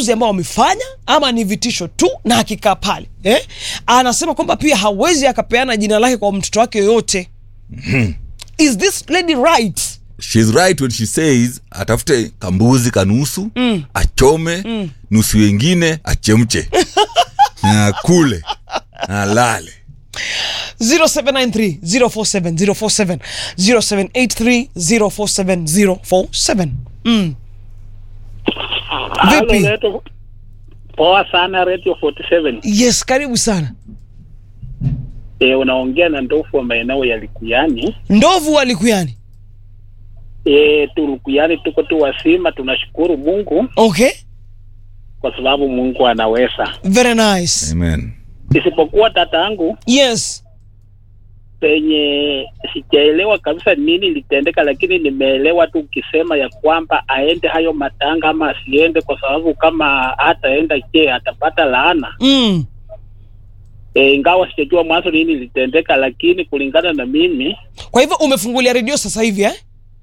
maamuzi ambayo wamefanya ama ni vitisho tu na akikaa pale eh? anasema kwamba pia hawezi akapeana jina lake kwa mtoto wake yoyote is this lady right She's right when she says atafute kambuzi kanusu mm. achome mm. nusu wengine achemche na kule na lale 0793 047 047 0783 047 047 mm. Halo, Vipi? Reto. Poa sana Radio 47. yes karibu sana E, unaongea na ndofu wa maeneo ya Likuyani. ndovu walikuyani E, tu Likuyani tuko tu wasima, tunashukuru Mungu okay kwa sababu Mungu anaweza. very nice amen Isipokuwa tata yangu yes penye sijaelewa kabisa nini litendeka, lakini nimeelewa tu ukisema ya kwamba aende hayo matanga ama asiende, kwa sababu kama hataenda, je, atapata laana? mm. E, ingawa sijajua mwanzo nini litendeka, lakini kulingana na mimi kwa hivyo umefungulia redio sasa hivi eh?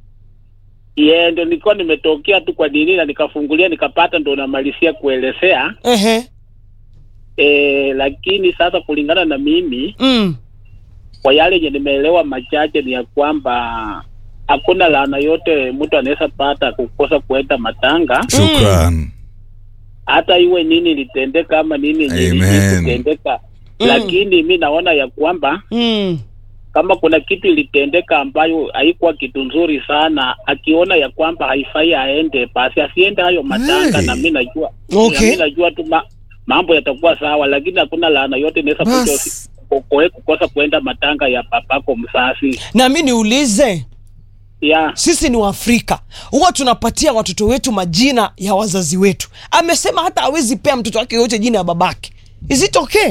ye ndo nilikuwa nimetokea tu kwa nini na nikafungulia nikapata, ndo namalizia kuelezea Ehe. e, lakini sasa kulingana na mimi Mm. kwa yale yenye nimeelewa machache ni ya kwamba hakuna laana yote mtu anaweza pata kukosa kuenda matanga, shukran hata iwe nini litendeka ama nini yenye Amen. litendeka Mm. lakini mi naona ya kwamba Mm. kama kuna kitu ilitendeka ambayo haikuwa kitu nzuri sana, akiona ya kwamba haifai aende, basi asiende hayo matanga Hey. na mi najua Okay. na mi najua tu ma, mambo yatakuwa sawa, lakini hakuna laana yote inaweza kuja Bas. usi- kukoe kukosa kuenda matanga ya papako msasi na mi niulize ya sisi ni waafrika huwa tunapatia watoto wetu majina ya wazazi wetu amesema hata hawezi pea mtoto wake yoyote jina ya babake is it okay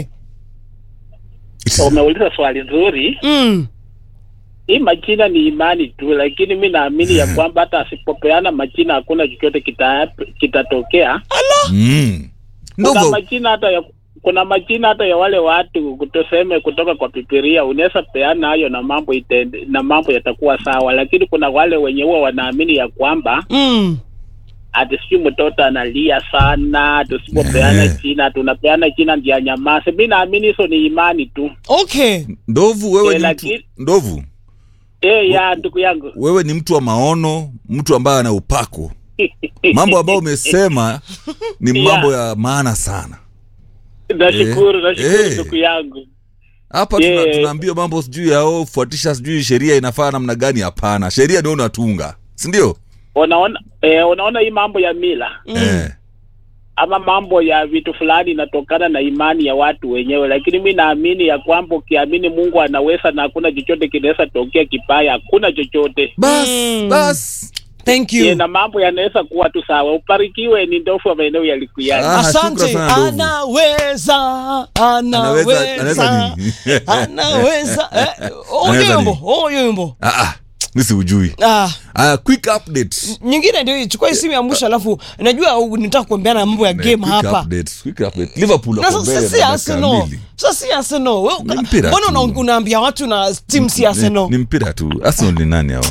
umeuliza swali nzuri. mm. Hii majina ni imani tu, lakini mi naamini ya kwamba hata asipopeana majina hakuna chochote kita- kitatokea. mm. kuna ndogo majina hata ya kuna majina hata ya wale watu tuseme kutoka kwa Bibilia, unaweza peana hayo na mambo itende, na mambo yatakuwa sawa, lakini kuna wale wenye huwa wanaamini ya kwamba Mm. ati sijui mtoto analia sana, tusipopeana Eh. jina tunapeana jina ndio anyamaze. Mi naamini hizo ni imani tu. okay ndovu wewe Eh, ni mtu lakini- ndovu Eh, ya ndugu yangu wewe ni mtu wa maono mtu ambaye ana upako mambo ambayo umesema ni Yeah. mambo ya maana sana nashukuru, Eh, nashukuru eh. ndugu yangu. hapa tuna, Yeah. tunaambiwa mambo sijui yao fuatisha sijui sheria inafaa namna gani hapana sheria ndio unatunga sindio Unaona eh, unaona hii mambo ya mila Mm. eh. ama mambo ya vitu fulani inatokana na imani ya watu wenyewe, lakini mi naamini ya kwamba ukiamini Mungu anaweza na hakuna chochote kinaweza tokea kibaya, hakuna chochote bas Mm. bas thank Ye, you na mambo yanaweza kuwa tu sawa. Ubarikiwe, ni ndofu wa maeneo ya Likuyani. Ah, asante shukran sana, ndovu. anaweza Anaweza- anaweza anaweza nini? anaweza eh, Anaweza oyumbo nini? oyumbo ah, ah, mi siujui ah ah, quick update nyingine ndio hii, chukua hii simu ya mwisho alafu najua u- nitaka kuambiana mambo ya Eh, game quick hapa update, quick update. liverpool na wako sasa mbele si na dakika Arsenal mbili. sasa si Arsenal Wewe uka- Ni mpira mbona tu. una- unaambia watu na team si Arsenal ni, ni mpira tu arsenal ni nani hao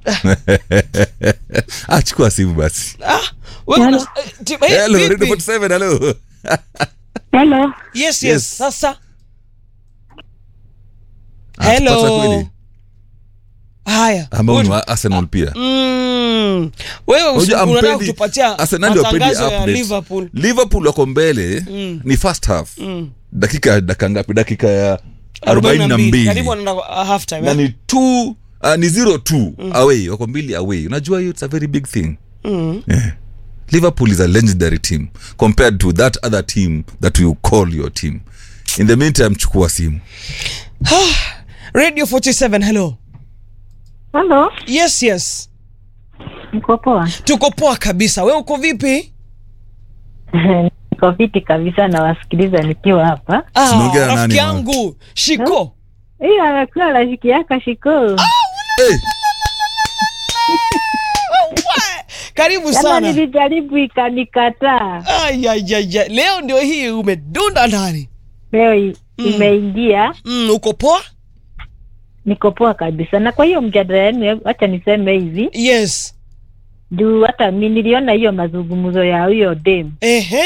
ah, chukua simu basi ah wewe una- eh, team- eh, hello vipi? radio 47 hello Hello. yes yes Yes. sasa Ah, tupata hello kweli? haya ambao ni good. wa arsenal pia Mm. wewe usi- Unajua, unataka hampendi- kutupatia Arsenal ndio hapendi matangazo ya updates. Liverpool liverpool wako mbele Mm. ni first half Mm. dakika dakika ngapi dakika ya 42. 42 karibu wanaenda uh, half time na eh? ni two uh, ni zero two away wako mbili away unajua hiyo it's a very big thing Mm. yeah. liverpool is a legendary team compared to that other team that you call your team in the meantime chukua simu radio 47 hello Hello. yes yes Mko poa? tuko poa kabisa we uko vipi Niko fiti kabisa na wasikiliza nikiwa hapa. ah, Tunaongea na nani, rafiki mama? yangu shiko Hiyo anakuwa rafiki yako Shiko. hey, karibu Kama sana nilijaribu ikanikataa. Ai, ai, ai, ai. leo ndio hii umedunda ndani Leo i- imeingia, mm, uko poa niko poa kabisa. Na kwa hiyo mjadala yenu, wacha niseme hivi yes juu hata mi niliona hiyo mazungumzo ya huyo dem ehe